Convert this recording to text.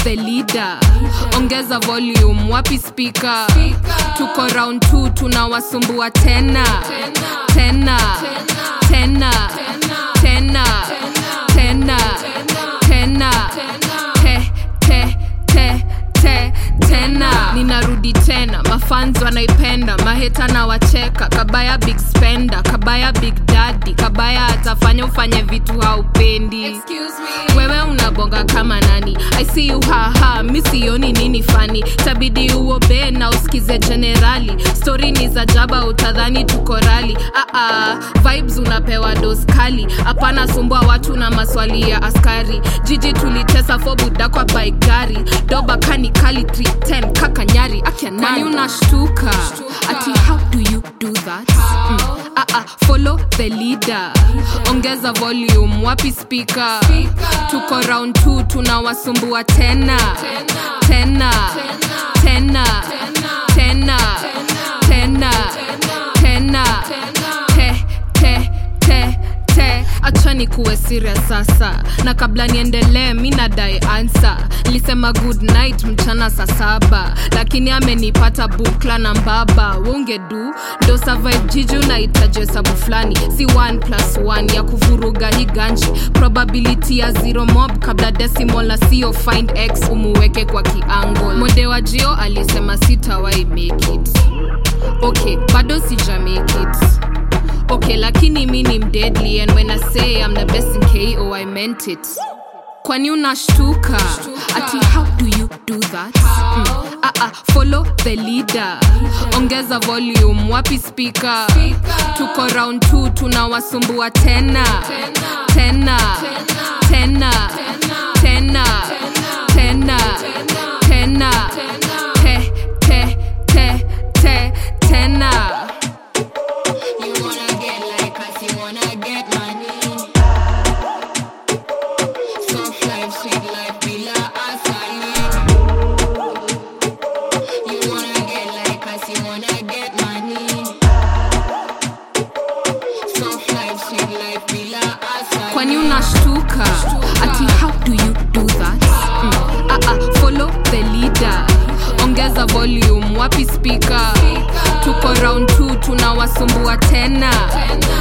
the leader ongeza volume wapi speaker tuko round 2 tunawasumbua tena tena tena tena tena tena te te te te tena ninarudi tena mafans wanaipenda maheta na wacheka kabaya big spender kabaya big daddy kabaya atafanya ufanye vitu haupendi wewe unabonga kama nani i see you haha mi sioni nini fani tabidi uobe na usikize generali stori ni za jaba utadhani tuko rali Aa, vibes unapewa dos kali hapana sumbua watu na maswali ya askari jiji tulitesa fobuda kwa baigari doba kani kali 310 kaka nyari akyanani unashtuka ati how do you do that mm. Aa, follow the leader ongeza volume wapi speaker tuko round 2 tunawasumbua tena tena tena tena tena tena te te te te achani kuwe serious sasa na kabla niendelee mi nadai ansa nilisema good night mchana saa saba lakini amenipata bukla na mbaba wongedu ndo survive jiju nahitaji hesabu fulani si 1 plus 1 ya kuvuruga hii ganji probability ya zero mob kabla decimal na sio find x umuweke kwa kiangle mode wa jio alisema sitawai make it okay bado sija make it okay lakini mi ni mdeadly and when i say i'm the best in ko i meant it kwani unashtuka ati how do you do that mm. Aa, follow the leader ongeza volume wapi speaker tuko round 2 tunawasumbua tena tena tena tena tena tena te te te te tena You wanna get like us, you wanna get money. Soft life, sweet life, bila asali. You wanna get like us, you wanna get money. Soft life, sweet life, bila asali. kwani unashtuka ati how do you do that mm. Aa, follow the leader ongeza volume wapi speaker tuko round 2 tunawasumbua tena